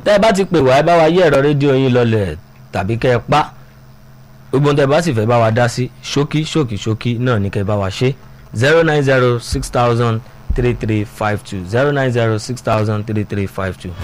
tẹ́ ẹ bá ti pè wá ẹ bá wa yí ẹ̀rọ rédíò yín lọlẹ̀ tàbí kẹ́ ẹ pa gbogbo ohun tẹ́ ẹ bá sì fẹ́ bá wa dá sí ṣókí ṣókí ṣókí náà ní kẹ́ ẹ bá wa ṣe zero nine zero six thousand three three five two zero nine zero six thousand three three five two.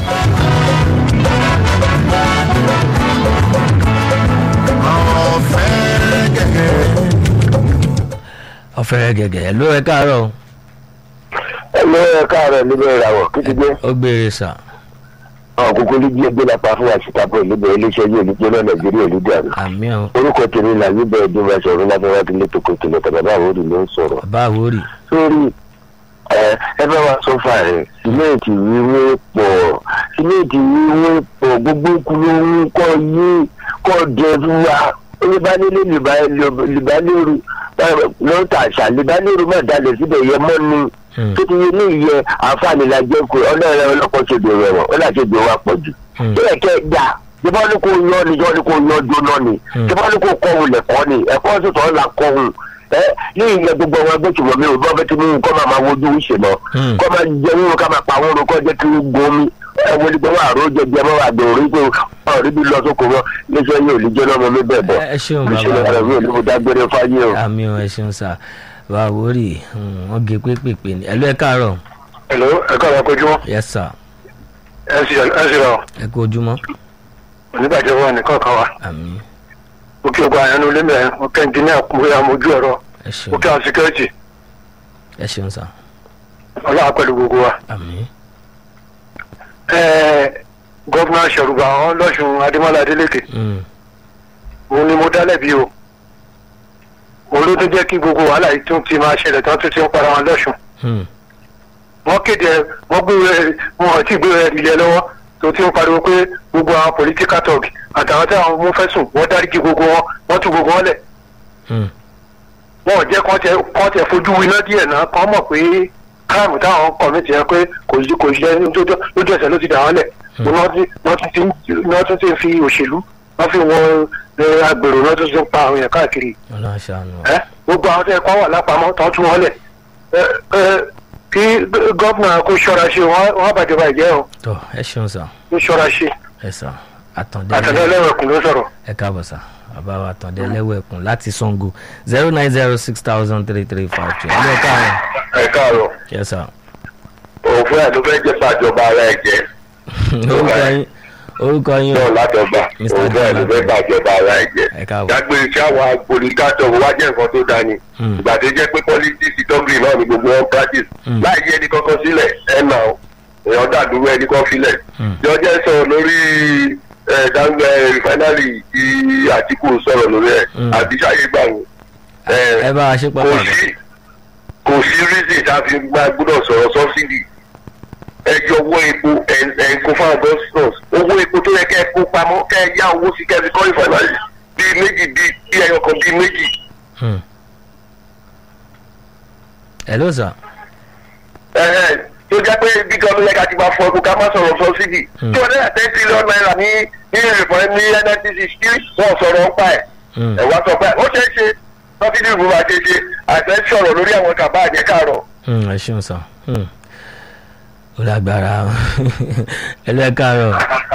ọ̀fẹ́rẹ́ gẹ̀gẹ̀ ẹ̀ ló ẹ káàárọ̀ o. ẹlò ẹ káàárọ̀ níbẹ̀ ìràwọ̀ kíkígbé ó gbére sà ọ̀kúnkún níbi ẹgbẹ́ lápá fún àṣìkàbọ̀ níbẹ̀ iléeṣẹ́ yìí olùgbé náà nàìjíríà olùdarí. àmì ọ̀ orúkọ tèmi là níbẹ̀ ìjọba sọ̀rọ̀ láfẹ́wá ti létò kò tèmi tàbí báwo rí ló ń sọ̀rọ̀. bàbá àwórì sórí ẹ ẹ bá wa sọ fà rẹ sílẹ̀tì wíwé pọ̀ sílẹ̀tì wíwé pọ̀ gbogbo kúlóhùn kọ́ yé kọ́ jẹ fún wa oníbánilé libanero lọ́tà àṣà libanero má dalẹ̀ síbẹ̀ yẹ mọ́ ni tó ti yé ní ìyẹ àǹfààní la jẹ́ kó ọlọ́run ọlọ́kọ̀ ṣe dèrò ẹ̀wọ̀n ó láti dèrò wa pọ̀ jù. bẹ́ẹ̀ kẹ́ gbà jọba ní kò yọ ni jọba ní kò yọ jóná ni jọba ní kò kọ́ òun lẹ̀kọ́ ni ẹ̀kọ́ sọ̀tọ̀ ńlá kọ́ òun ẹ ní ìyẹn gbogbo àwọn ẹgbẹ́ tìwọ́ mi ò bọ́ bẹ́ẹ̀ tí mo kọ́ máa máa wojú ìṣe lọ kọ́ máa jẹ wúro ká máa pa àwọn orúkọ jẹ́ kí ó gomi ẹ wọlé gbọ́ wà ró jẹjẹ mọ́ wà gbòòrò pé ọ̀rí bí lọ sóko wọn léṣẹ́ yóò lè jẹ́ lọ́mọ mi bẹ̀ bọ̀ ẹ ṣeun ìṣẹ̀lẹ̀ bàbá rẹ̀ mi ò ní mo dágbére fáyé o. àmì ọ̀ ẹ ṣeun sà bàbá àwórì wọ́n gé pépèpé ni ẹ ló ẹ káàárọ̀ ẹ̀ló ẹ̀kọ́ àwọn akójúmọ́ yes sir ẹ̀ sì rọ̀ ẹ kú ojúmọ́ oníbàjẹ́ wọn nìkan kan wa àmì òkè ògbà àyànnú lẹ́mẹ̀ẹ́ òkè ẹnjìníà kúnbóyà mojú ẹ̀rọ ẹ ṣeun òkè àwọn síkírẹ́tì ẹ ṣeun sà ọlọ́wà pẹ̀lú gbogbo wa. àmì gọ́vnà ṣẹ̀rùbà àwọn lọ́sùn adémọ́lá adélékè mm, òun ni mo dá lẹ́bi o òun ló tó jẹ́ kí gbogbo wàhálà yìí tún ti máa ṣẹlẹ̀ tán tún ti ń para wọn lọ́sùn mm, wọ́n kéde ẹ wọ́n gbé ẹ wọn ò tí ì gbé ẹ ilẹ̀ lọ́wọ́ tó ti ń pariwo pé gbogbo àwọn political talk àtàwọn tí àwọn mú fẹ́sùn wọ́n dáríjì gbogbo wọn wọ́n tú gbogbo wọn lẹ̀ mm, wọn ò jẹ́ kán tẹ kán tẹ fojú winá díẹ̀ náà kán mọ̀ pé káàmù táwọn kọ̀mìtì yẹn pé kò sí kò sí ẹni tó lójú ẹsẹ̀ ló ti dà wọ́n lẹ̀ wọ́n ti wọ́n tún ti ń- wọ́n tún ti ń fi òṣèlú wọ́n fi wọn ẹ, agbèrò wọ́n tún ti ń pa àwọn èèyàn káàkiri ọlọ́run ṣàánú ẹ gbogbo àwọn tẹ kọ́ wà lápamọ́ tó tún wọn lẹ̀ ẹ ẹ kí gọ́vnà kó ṣọ́ra ṣe wọ́n wọ́n bàjọba ìjẹ́ o tọ ẹ ṣeun sà kó ṣọ́ra ṣe ẹ sà àtàndé àtàlẹ́ ẹlẹ́wẹ̀kùn ló sọ̀rọ̀. ẹ káàbọ̀ sà bàbá wa àtàndé ẹlẹ́wẹ̀kùn láti sango zero nine zero six thousand three three five two ẹ ló káàárọ̀ ẹ káàárọ̀ yes sir òfin àdúgbò jẹ́ pàjọba ara ẹ̀ jẹ́ orúkọ yín orúkọ yín o látọ̀gbà Mr. òfin àdúgbò Adébọ̀lá. pàjọba ara ẹ̀ jẹ́. ẹ káàbọ̀ dágbére sí àwọn agbolítàtọ̀ wá jẹ́ nǹkan tó dání Hmm. ìgbà tó jẹ́ pé politics tọ́gìrì náà ni gbogbo wọn practice Hmm. láì yẹ ẹni kankan sílẹ̀ ẹ̀ nà ó èèyàn dàdúró ẹni kan filẹ̀ Hmm. jọjẹ́ sọ̀rọ̀ lórí dáńgbẹ́ rìfáínárì tí àtìkù sọ̀rọ̀ lórí ẹ̀ Hmm. àbí sáyé gbà wọ́n ẹ bá wa ṣe kò pápá sí kò sí reason tá a fi máa gbọ́dọ̀ sọ̀rọ̀ subsidy ẹ yọ owó epo ẹ ẹ kó fáwọn bọ́sítọ̀s owó epo tó yẹ kẹ́ ẹ kó pamọ́ kẹ́ ẹ yá owó sí kẹ́ ẹ fi kọ́ ìfàlàyé bíi méjì bíi bíi ẹyọ kan bíi méjì Hmm. hello sir ẹ̀hẹ́n, tó jẹ́ pé bí gọ́ọ̀mù lẹ́ka ti máa fọ epo ká má sọ̀rọ̀ subsidy Hmm. two hundred and ten trillion naira ní ní ìrìnfọ̀ ní nnpc kí wọ́n sọ̀rọ̀ ń pa ẹ̀ Hmm. ẹ̀ wá sọ pé ó ṣeé ṣe subsidy ìlú máa ṣe ṣe àtẹ sọ̀rọ̀ lórí àwọn kàbá àjẹkàrọ̀ Hmm, ẹ ṣeun sir Hmm. ó lágbára ẹ ló ẹ káàárọ̀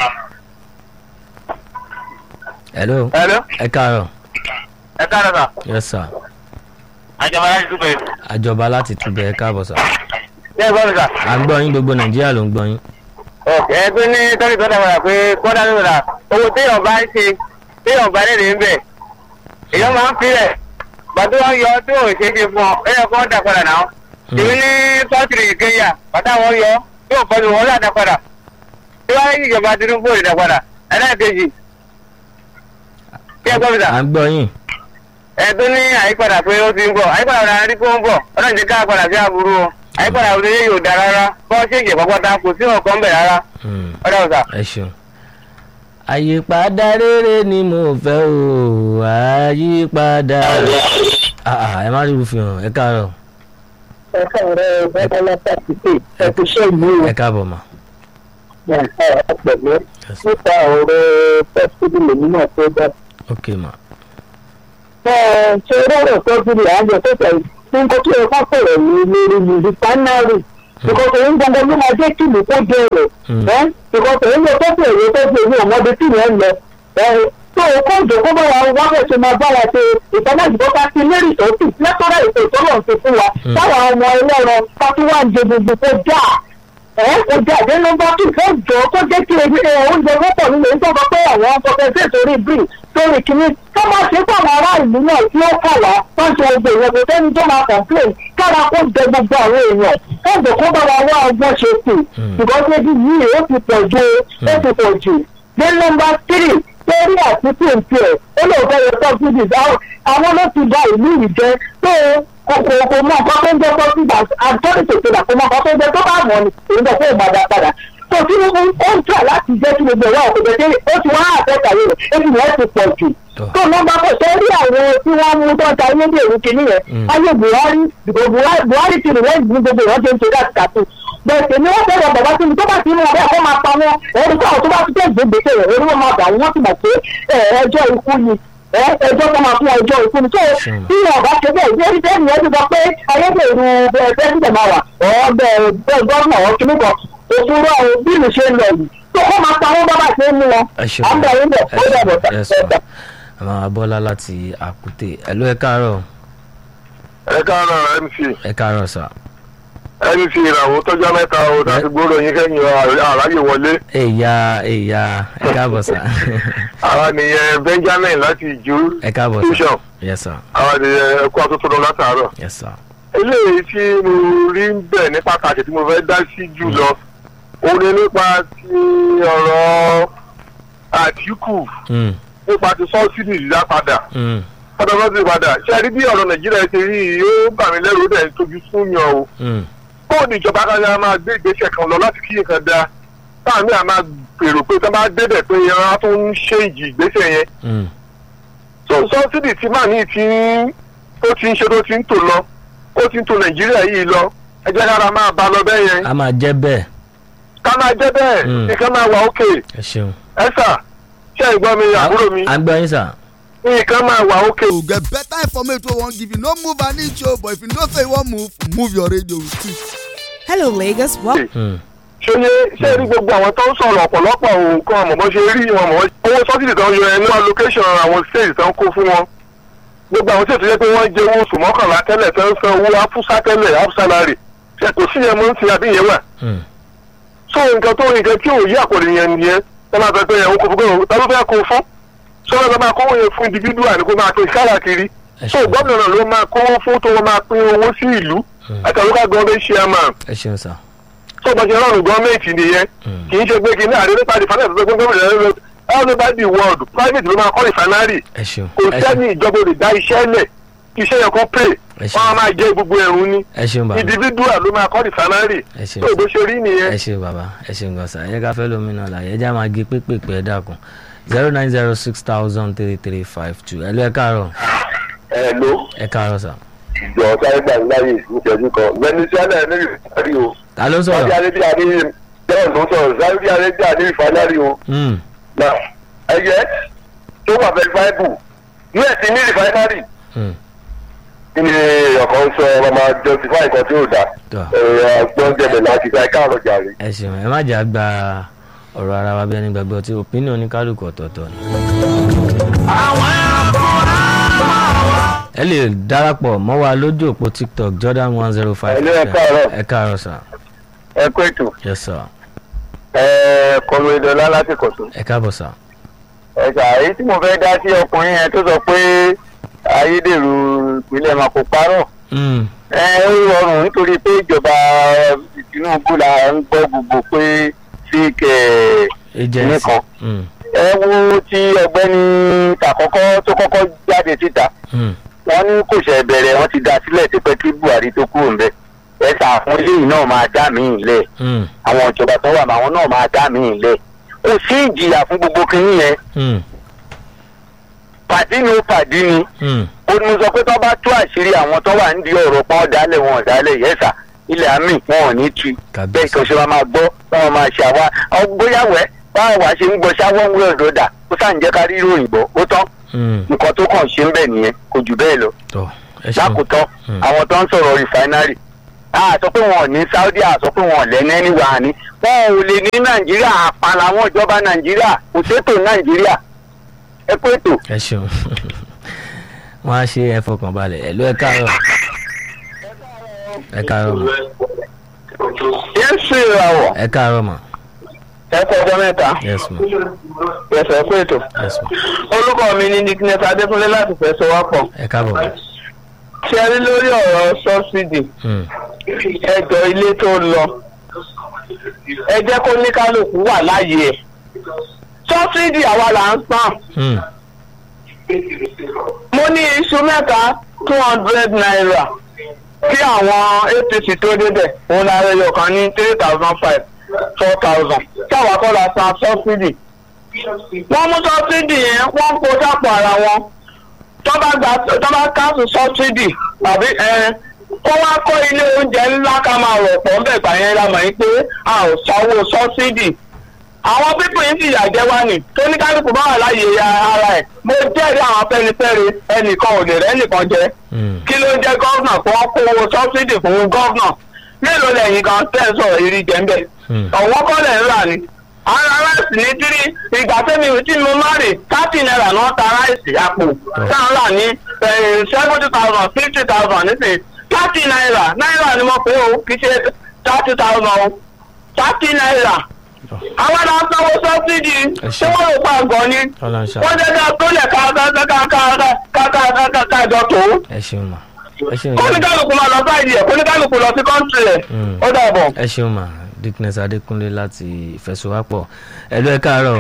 hello Hello? ẹ káàárọ̀ ẹ káàárọ̀ sà yes sir àjọba láti dúpẹ́ àjọba láti túbẹ̀ ẹ káàbọ̀ sir ṣé ẹ gbọ́ mi sà. à ń gbọ́ yín gbogbo nàìjíríà ló ń gbọ́ yín ẹ pé ní tọ́lì tó dàgbà pé kọ́dà ló rà owó téèyàn bá ń ṣe téèyàn bá lè ń bẹ̀ èèyàn máa ń filẹ̀ gbàtí wọ́n yọ tí ò ṣe é ṣe fún ọ ẹ yẹ kó dà padà náà èmi ní pọ́tìrì kenya bàtà wọn yọ tí ò fọdù wọn là dà padà tí wọ́n yí ìjọba tinubu ò lè dà padà ẹlẹ́ẹ̀kejì kí ẹ gbọ́ mi sà à ń gbọ́ yín ẹ tó ní àyípadà pé ó ti ń bọ̀ àyípadà ọ̀dà rí pé ó ń bọ̀ ọlọ́run ti ká padà sí àbúrò o àyípadà òde yóò da rárá bọ́ ṣe ìjẹ̀ pápátá kò sí ọ̀kan bẹ̀ rárá Hmm. ọ̀dà ọ̀sà. ẹ ṣeun àyípadà rere ni mo fẹ́ o àyípadà Ah, ah, ẹ má rí irúfin hàn ẹ káàárọ̀ ẹ̀ka ọ̀rẹ́ bọ́lá pàtìkì ẹ̀kúṣẹ́ ìlú ẹ káàbọ̀ mà ọ̀pẹ̀lẹ́ nípa ọ̀rọ̀ pẹ́sìtì lèmi náà tó dá. ok mà ṣé rọrọ̀ tọ́jú àjọ tó tẹ̀ nǹkan tó yẹ ká sọ̀rọ̀ ní lórí ní rìfánárì ìkọ̀tọ̀ yín gbọ́ngàn ló máa jẹ́ kí ìlú kó bẹ̀rẹ̀ Hmm. ìkọ̀tọ̀ yín lọ tó bẹ̀rẹ̀ mọbi tí yẹn ń lọ ẹ tó o kó ìjòkó bá wa wá bẹ̀ ṣe máa bá wa ṣe ìtọ́lájúbọ́ ká sí lérí ìtọ́sí lẹ́tọ́rọ̀ ètò ìtọ́lọ̀ ti fún wa táwọn ọmọ ẹlẹ́rọ ká tún wá ń jẹ gbogbo tó dáa ẹ kò jẹ àdé nọmba tù fún jọ kó jẹ kí ebi ẹ oúnjẹ wọ́pọ̀ nílé ń tọ́gbọ́ pé àwọn ọkọ̀ọ̀kẹ́ torí bíi torí kìíní tó máa ṣe fún àwọn ará ìlú náà tí ó kà wá wọ́n ṣe ọgbẹ́ ìyẹn kò sẹ́ni tó máa complain kára kó jẹ gbogbo àwọn èèyàn káàdì kó bá wa wá ọgbọ́n ṣe kù because ebi yìí ó ti pọ̀ ju ó ti pọ̀ jù dé nọmba tírì lórí àtúntò ìpè ẹ̀ ó lè fẹ́ yọ subsidies àwọn ló ti da ìlú yìí jẹ́ tó kò kò kò mọ nǹkan tó ń jẹ́ subsidies àtọ́rì tètè là kò mọ nǹkan tó ń jẹ́ tó bá mọ̀ ni èyí náà fún ìgbàdà padà tó tí ó ń tà láti jẹ́ kí gbogbo ìwà òkè jẹ́ ó ti wá àfẹ́kà rẹ̀ ebi yẹn ti pọ̀ jù tó nọmba kò ṣe rí àwọn tí wọ́n mú tó ń ta ayé dèrú kìíní yẹn ayé buhari buhari ti rìn lẹ́yìn ní gbogbo ìwọ́n ṣe ń ṣe láti kàtó bẹ̀sẹ̀ ni wọ́n fẹ́ràn bàbá tí mi tó bá ti mú ọ̀rẹ́ àkọ́ máa pa wọn ẹ̀rí tó àwọn tó bá ti tẹ̀ gbèsè rẹ̀ orí wọn máa bà wọ́n sì mọ̀ pé ẹjọ́ ikú ni ẹjọ́ tó máa fún ẹjọ́ ikú ni tó tí wọn bá ṣe bẹ́ẹ̀ ìdí ẹ̀rí yẹn ti sọ pé ayédèrú pẹ́ẹ́sìtẹ̀ máa wà ọ̀ bẹ́ẹ̀ gọ́ọ̀nà ọ̀ kíní kan òfurufú àwọn bílù ṣe ń lọ yìí tó kọ́ máa pa wọn bábà ṣe ń mú wọn à ń bẹ̀ yín bẹ̀ ó dẹ̀ bọ̀ sà àwọn abọ́lá láti àkútè ẹ̀lú ẹ káàárọ̀ ẹ káàárọ̀ mc ẹ káàárọ̀ sà. mc ìràwọ̀ tọ́jọ́ mẹ́ta o láti gbọ́dọ̀ yín kẹ́yìn àráyè wọlé èyà èyà ẹ káàbọ̀ sà. àwa nìyẹn benjamin láti ìjú ẹ káàbọ̀ sà. tuition yes sir àwa nìyẹn ẹkú àtúntò lọ látàárọ̀. yes sir. eléyìí tí mo rí ń bẹ̀ ní pàtàkì tí mo fẹ́ dá sí jù lọ òun ni nípa ti ọ̀rọ̀ àtìkù Mm, nípa ti sọ́ọ́sìdì dídá padà mm, pátápátá padà ṣe rí bí ọ̀rọ̀ nàìjíríà ṣe rí yìí ó bà mí lẹ́rù ó dẹ̀ ń tójú fún yàn o mm, bóun ni ìjọba kájà máa gbé ìgbésẹ̀ kan lọ láti kí nǹkan da táàmì àmà gbèrò pé tó bá débẹ̀ pé yẹn á tún ṣe ìjì ìgbésẹ̀ yẹn mm. so sọ́ọ́sìdì tí màá ní ti ń tó ti ń ṣe tó ti ń tò lọ ó ti ń tò nàìjíríà yìí lọ ẹ jẹ́ kára máa bá lọ bẹ́ẹ̀ yẹn a máa jẹ́ bẹ́ẹ̀ ká máa jẹ́ bẹ́ẹ̀ Mm. nǹkan máa wà ókè ẹ ṣeun. ẹ sà ṣé ìgbọ́ mi àbúrò mi à ń gbọ́ yín sà. nǹkan máa wà ókè. to get better information wey wan give you no move an inch o but if you know say you wan move move your radio with it. Hello, Lagos. Well, Mm, ṣe ṣe rí gbogbo àwọn tó ń sọ̀rọ̀ ọ̀pọ̀lọpọ̀ nǹkan ọmọ bó ṣe rí wọn mọ̀ owó sọ́sìdì tó ń yọ ẹnu allocation àwọn states tó ń kó fún wọn gbogbo àwọn states tó yẹ pé wọ́n jẹ owó oṣù mọ́kànlá tẹ́lẹ̀ tó ń san owó afúsá tẹ́lẹ̀ half salary ṣe kò sí yẹn mọ́ ń ti àbí yẹn wà mm, so nǹkan tó nǹkan tí ò yí àpòlì yẹn nìyẹn tó máa fẹ́ pé yẹn ń kó fún gbọ́dọ̀ tá ló fẹ́ kó fún sọ́dọ̀ tó máa kówó yẹn fún individual ni kó máa pín káàkiri ẹ so ṣeun. gómìnà ló máa kówó fún tó máa pín owó sí ìlú àtàlùkà gọ́ọ̀mẹ̀ chairman ẹ ṣeun sà. tó bá ṣe rọrùn gọ́ọ̀mẹ̀ntì nìyẹn Mm. kì í ṣe pé kí ní àdéhùn nípa ìfànà tó gbé gómìnà lẹ́nu all over the world private ló máa kọ́ ìfanárì ẹ ṣeun. kò ẹ sẹ́ni ṣeun. ìjọba olè dá iṣẹ́ lẹ̀ kí iṣẹ́ yẹn kó pè Ẹ ṣeun. wọ́n á máa jẹ́ gbogbo ẹ̀rùn ni ẹ ṣeun bàbá. individual ló máa kọ́ ìfanárì ẹ ṣeun tó bó ṣe rí nìyẹn. ẹ ṣeun bàbá ẹ ṣeun gan sà ẹ ká fẹ́ lómi náà láyé ẹ já máa gé pépèpé ẹ dákun zero nine zero six thousand three three five two ẹ lọ ẹ káàárọ̀ ẹ ló ẹ káàárọ̀ sà. ìjọ sáré gbà láyè ìṣẹ́jú kan venezuela ní ìfanárì o ta ló ń saudi sọ̀rọ̀. arabia ní bẹ́ẹ̀ ló sọ̀rọ̀ saudi arabia ní ìfanárì o Mm, na ẹyẹ tó wà verifiable us ní ìfanárì mm, kí ni ọkàn sọ ọmọ justify nǹkan tí ò dáa tọ́ ọgbọ́n jẹ̀bẹ̀ láti ká ẹ̀ka àrọ̀ jàre. ẹ ṣeun ẹ má jà gba ọ̀rọ̀ ara wa bí ẹni gbàgbọ́ tí opinion oníkálukú ọ̀tọ̀ọ̀tọ̀ ni. ẹ lè darapọ̀ mọ́ wa lójú òpó tiktok jordan one zero five Hello, ẹ káàárọ̀. ẹ káàárọ̀ sà ẹ kó ètò yes sir ẹ kọlu ìdọ̀lá láti kọ̀tún. ẹ káàbọ̀ sà. ẹ ṣà èyí tí mo fẹ́ dá sí ọkùnrin yẹn tó sọ pé ayédèrú ìpínlẹ̀ máa kó parọ́. Mm, ẹ ó rọrùn nítorí pé ìjọba tinubu la ń gbọ́ gbogbo pé fake agency nìkan. Mm, ẹ wo ti ọ̀gbẹ́ni tàkọ́kọ́ tó kọ́kọ́ jáde síta mm, wọ́n ní kò ṣe bẹ̀rẹ̀ wọ́n ti dá sílẹ̀ tipẹ́ kí buhari tó kúrò ńbẹ̀ ẹ sà àwọn eléyìí náà máa dá míì lẹ̀ mm, àwọn ìjọba tó wà máwọn náà máa dá míì lẹ̀ kò sí ìjìyà fún gbogbo kínní yẹn mm, pàdí ni ó pàdí ni mm, ó ní mo sọ pé tó bá tú àṣírí àwọn tó wà nídìí ọ̀rọ̀ pọ́n dálẹ̀ wọn dálẹ̀ yẹ́sà ilẹ̀ àmì wọn ò ní tu Kàbíyèsí. bẹ́ẹ̀ kan ṣe wa máa gbọ́ báwọn máa ṣe àwa ọ- bóyá wẹ́ báwọn wá ṣe ń gbọ́ ṣáwọ́ ń wé ọ̀dọ́ dà ó sàn jẹ́ ká rí ìròyìn gbọ́ ó tán mm, nǹkan tó kàn ṣe ń bẹ̀ nìyẹn kò jù bẹ́ẹ̀ lọ tọ́ ẹ ṣeun. lákòótọ́ Mm. àwọn tó ń sọ̀rọ̀ rìfáínárì a sọ pé wọn ò ní saudi a sọ pé wọn ò lẹ́nu ẹni wà ní wọn ò lè ní nàìjíríà àpàlà àwọn ìjọba nàìjíríà kò sétò nàìjíríà ẹ pé ètò. ẹ ṣeun wọn á ṣe ẹ fọkàn balẹ̀ ẹ ló ẹ káàárọ̀ ẹ káàárọ̀ mọ̀ yéésù ìràwọ̀ ẹ káàárọ̀ mọ̀ ẹ kọ ọjọ́ mẹ́ta yes ma ẹsẹ̀ pé ètò. yes ma orúkọ mi ni nickness adékúnlé láti fẹsẹ̀ wá pọ̀. ẹ káàbọ̀ mọ̀ ṣe rí lórí ọ̀rọ̀ sọ́sídì Hmm, ẹjọ́ ilé tó lọ ẹ jẹ́ kó ní kálukú wà láàyè ẹ̀ sọ́sídì àwa là ń san hmm, mo ní iṣu mẹ́ta two hundred naira kí àwọn apc tó débẹ̀ òun la rẹ̀ yọ̀ kan ní three thousand five four thousand táwa kọ́ la san sọ́sídì wọ́n mú sọ́sídì yẹn wọ́n kó sápò ara wọn tọ́ba gba tọ́ba káàsù sọ́sídì tàbí ẹ kó wá kọ́ ilé oúnjẹ ńlá ká máa rọ̀ pọ̀ ńbẹ̀ gbà yẹn la mọ̀ yín pé a ò sanwó sọ́sídì àwọn pípọ̀ yìí sì yàjẹ́ wá ní tó ní kálukú bá wà láàyè ya ara ẹ̀ mo jẹ́rìí àwọn afẹ́nifẹ́re ẹnìkan ò lè rẹ́ nìkan jẹ hmm, kí ló ń jẹ́ gọ́vnà kó wọ́n kó owó sọ́sídì fún gọ́vnà mélòó lẹ́yìn kan tẹ́ ẹ sọ̀rọ̀ ìrì jẹ́ńbẹ̀ hmm. ọ̀wọ́n kọ́lẹ̀ ń rà ní. ara ráìsì ní tírí ìgbà tẹ́mi tí mo má rè thirty naira náà ta ráìsì àpò tá à ń rà ní seventy thousand fifty thousand nísìnyí thirty naira náírà ni mo pè ó kì í ṣe thirty thousand o thirty naira. àwọn náà sanwó sọ́sídì Ẹ tí ṣé. wọ́n lò pa àgọ́ ni ọlọ́run ṣá wọ́n jẹ́ ká tó lẹ̀ ká ká ká ká ká ká ká ká ká ká jọ tó ẹ ṣeun ma ẹ ṣeun ìyá mi. kóníkálukú máa lọ sáìdì ẹ̀ kóníkálukú lọ sí kọ́ńtì ẹ̀ Mm. ó dàbọ̀. ẹ ṣeun ma dickness adékúnlé láti ìfẹsowápọ̀ ẹ ló ẹ káàárọ̀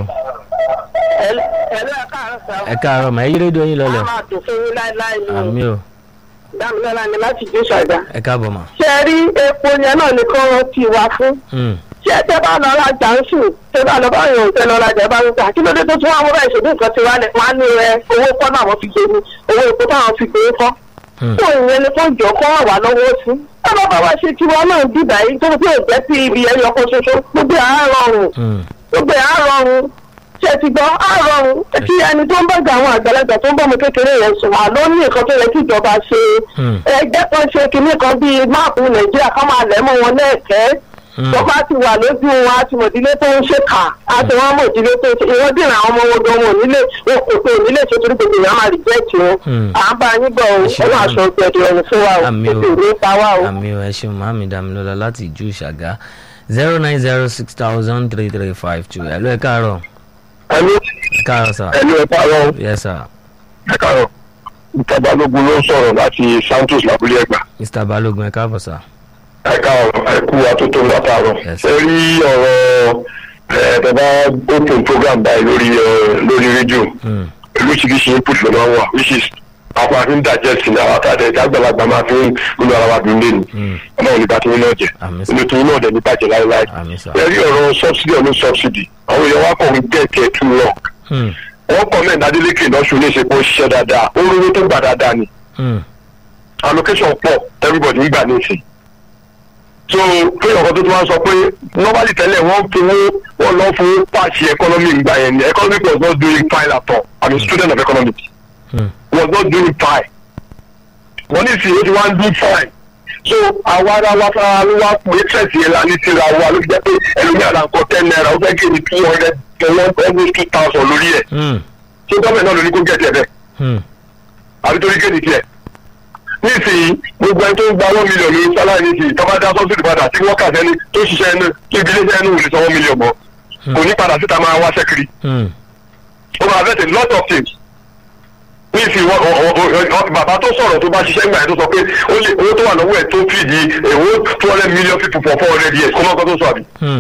ẹ̀lẹ́ káàárọ̀ sá. ẹ káàárọ̀ mà ẹ yí rédíò yín lọlẹ̀ a máa dùn fún yín láéláé ni àmì o dámilọ́lá ni láti gbé ṣàgbá. ẹ káàbọ̀ mà. ṣé ẹ rí epo yẹn náà ní kí wọ́n ti wá fún. Hmm, ṣé ẹ tẹ́ bá lọ rajà ń sùn tẹ́ bá lọ báyìí òun tẹ́ lọ rajà bá ń gbà kí ló dé tó tún wá wọ́n bá ìṣèlú nǹkan ti wá ní wọ́n á ní ẹ owó kọ́ náà wọ́n fi gbé ní owó epo táwọn fi gbé kọ́. hmm, fún ìyẹn ni fún ìjọ kọ́ wà lọ́wọ́ sí. ẹ bá bá wa ṣe tiwọn náà dìbà yìí tó fi òjẹ́ sí ibi ẹyọ kan ṣoṣo gbogbo àá rọrùn hmm. gbogbo ẹ̀ á rọrùn ṣe ti gbọ́ á rọrùn kí ẹni tó ń bọ̀gà àwọn àgbàlagbà tó ń bọ̀ mọ́ kékeré yẹn sùn wà ló ní nǹkan tó yẹ kí ìjọba ṣe Hmm. ẹgbẹ́ kan ṣe kinní kan bíi máàpù nàìjíríà kan máa lẹ̀ mọ́ wọn lẹ́ẹ̀kẹ́ Hmm. tó bá ti wà lójú wọn á ti mọ̀ ìdílé tó ń ṣe kà á ti wọ́n mọ̀ ìdílé tó ń ṣe ìwọ́n dìrò àwọn ọmọ wọn gan wọn nílé wọn kò tó nílé ṣe torí gbogbo ìyá máa rìjẹ́ẹ̀tì wọn Hmm. à ń bá yín bọ̀ o ṣe ó máa àmì. sọ gbẹ̀dẹ̀ ọ̀run fún wa o àmì ètò ìwé pa wá o. o àmì o ẹ ṣeun màmí dàmílọ́lá láti ìjú ìṣàgá zero nine zero six thousand three three five two ẹ ló ẹ káàárọ̀ ẹni ẹ káàárọ̀ sà ẹni ẹ̀ka rọ yes sir ẹ̀ka rọ ìta balógun ló ń sọ̀rọ̀ láti santos lábúlé ẹ̀gbà mr balógun ẹ káàbọ̀ sà ẹ̀ka ọ̀rọ̀ ẹ̀kú atótó látàárọ̀ Yes. ẹ rí ọ̀rọ̀ ẹ̀ẹ́dẹ̀bá open program báyìí lórí ẹ̀, lórí rédíò Hmm, oríṣiríṣi input ló máa ń wà which is àwọn àfi ń digest ní àwọn àtàdé ẹ̀dá àgbàlagbà máa fi ń gbogbo ara wa dùn lẹ́nu hmm. ọlọ́run nípa tí wọ́n náà jẹ àmì sà inú tí wọ́n náà dẹ̀ ní bàjẹ́ láéláé àmì sà ẹ rí ọ̀rọ̀ subsidy ọ̀nà subsidy àwọn èèyàn wa kọ̀ ń gẹ̀ẹ́kẹ́ too long Hmm, wọ́n kọ́ mẹ́rin adélékè lọ́sùn ní ìṣepọ̀ ṣiṣẹ́ dáadáa ó rówó tó gbà dáadáa ni hmm, allocation pọ̀ everybody ń gbà ní ìsìn so kéèyàn kan tó tún wá sọ pé normally tẹ́lẹ̀ wọ́n fowó wọ́n lọ́ fowó pàṣẹ economy ń gbà yẹn ni economic was not doing fine at all i'm a student of economics hmm. was not doing fine wọ́n ní ìsìn ó ti wá ń do fine so àwa ara wa fara ló wá pé tẹ̀sí ẹ̀ la ní tìra wa ló fi jẹ́ pé ẹlòmíràn là ń kọ́ ten naira ó fẹ́ gé ní two hundred to one almost two thousand lórí ẹ̀ Hmm, ṣé gọ́ọ̀mẹ̀ náà ló ní kó gẹ̀ tiẹ̀ bẹ́ẹ̀ hmm. àbí torí kéde tiẹ̀ nísìnyí gbogbo ẹni tó ń gba one million ní sálárì nísìnyí tó bá dá sọ́sìtì padà tí wọ́n kà sẹ́ni tó ṣiṣẹ́ ẹnu tó ibi iléeṣẹ́ ẹnu ò lè san one million mọ́ kò ní padà síta máa wá sẹ́kiri Hmm, ó máa affect a lot of things nísìnyí wọ́n- ọ- ọ- ọ- bàbá tó sọ̀rọ̀ tó bá ṣiṣẹ́ ńgbà yẹn tó sọ pé ó lè owó tó wà lọ́wọ́ ẹ̀ tó fìdí èwo two hundred million people for four hundred years kó mọ́ nǹkan tó sọ àbí hmm.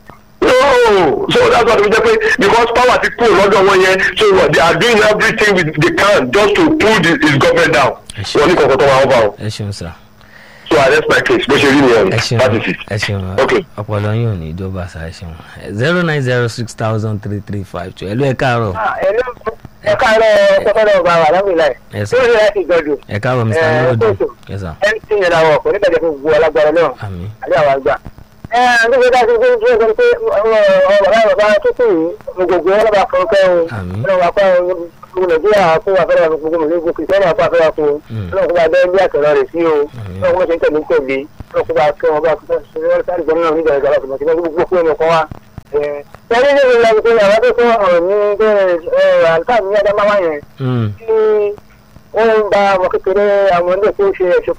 no so that's why we jẹ pé because power ti kúrò lọ́dọ̀ wọn yẹn so they are doing everything with they can just to pull the, his government down Ẹ ṣé. wọ́n ní kọ̀ọ̀kan tó wà over o ẹ ṣeun sà so i rest my case bó ṣe rí nìyẹn ẹ ṣeun that is it. ẹ ṣeun Okay. ọpọlọ yín ò ní ìjọba sà ẹ ṣeun zero nine zero six thousand three three five two ẹ ló ẹ káàárọ̀ ẹ káàárọ̀ kọ́kọ́rọ́ ọba wa lámìláì ẹ sà lórí ẹ ti gbọdọ̀ ẹ káàárọ̀ mr Ẹ, nurudin kóòtù. ẹ sà mc yẹn làwọn ọkọ̀ nígbà tí gbogbo alágbára náà àmì àbí àwọn àgbà. ẹ ẹ nígbà tí a ti gbé gbé gbé pé ọ̀rọ̀ bàbá bàbá tó kù yìí gbogbo wọn lọ́ba kan kẹ́ o Àmín. ọlọ́run wa kọ́ gbogbo nàìjíríà kó wà fẹ́ràn gbogbo mọ̀lẹ́gbò kìrìsìtẹ́nì àpá fẹ́ràn fún un Mm. ọlọ́run kó máa bẹ́ẹ̀ bí àtọ̀rọ̀ rẹ̀ sí o Àmín. ọlọ́run kó máa ṣe ń tẹ̀lé ń tẹ̀lé ọkọ̀ bá tó wọn bá tó ṣe wọ́n sáré gbọ́n náà nígbà ìgbà lọ́sọ̀mọ̀ kí wọ́n gbogbo fún ẹnì kan wá. ẹni ní ìlànà ìpínlẹ̀ àwọn tó fún ọ̀rọ̀ ní àǹtá ní adamawa yẹn Mm. tí wọ́n ń ba ọmọ kékeré àwọn ilé tó ṣe ẹ̀ṣọ́